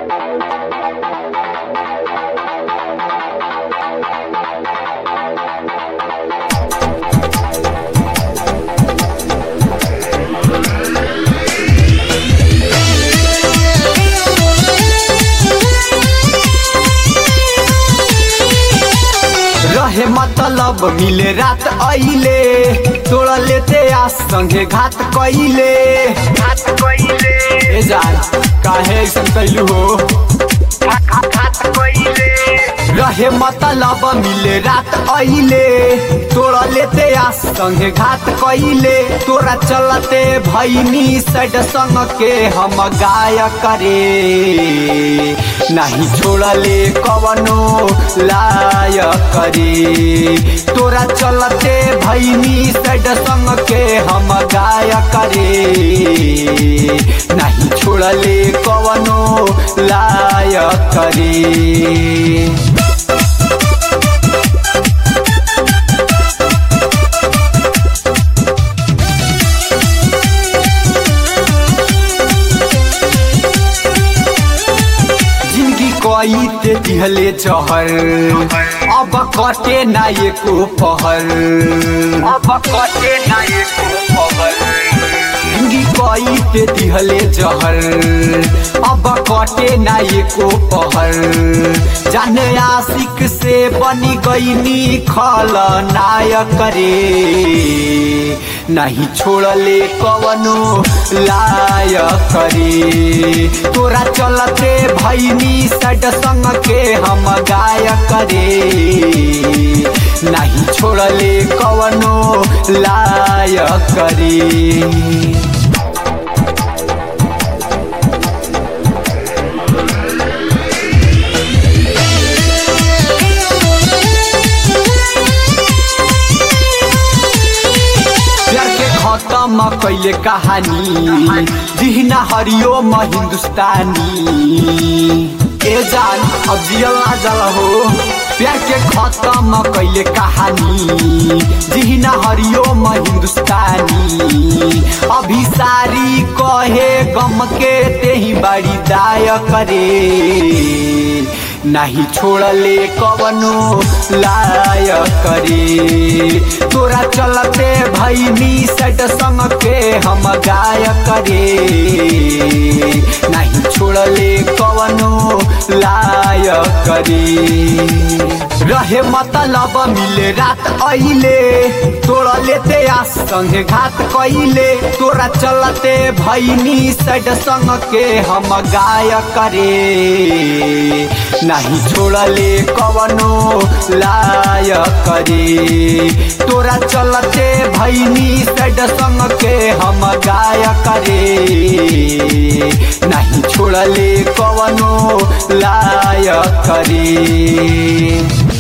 रहे मतलब मिले रात अइले तोड़ा लेते आ संगे घात कइले घात कइले ए जान काहे ऐसन कैलू हो घात कइले रहे मतलब मिले रात अइले तोड़ा लेते आ संगे घात कइले तोरा चलते भैनी सड संग के हम गाय करे नहीं छोड़ले कवनो लाय करे तोरा चलते भैनी सड संग के हम गाय करे नहीं छोड़ले कवनो लाय करे जिंदगी कोई ते दिहले जहर अब कटे ना एको पहर अब कटे ना एको खबर जिंदगी कोई ते दिहले जहर अब कटे ना एको पहर जाने आशिक से बनी गईनी खल नायक रे नहीं छोड़ले कवनो लायक रे तोरा चलते भैनी सड संग के हम गायक रे नहीं छोड़ले कवनो लायक रे प्यार के खत्म कैले कहानी जिहना हरिओम हिंदुस्तानी ए जान अब जियल ना जल हो प्यार के खत्म कैले कहानी जिहना हरिओम हिंदुस्तानी अभी सारी कहे गम के तेही बड़ी दाय करे नहीं छोड़ले कवनो लाय करे तोरा चलते भैनी सट संग के हम गाय करे नहीं छोड़ले कवनो लाय करे रहे मतलब मिले रात अइले तोड़ा लेते आ संगे घात कइले तोरा चलते भैनी सड संग के हम गाय करे नहीं छोड़ले कवनो लाय करे तोरा चलते भैनी सड संग के हम गाय करे नहीं छोड़ले कवनो लाय करे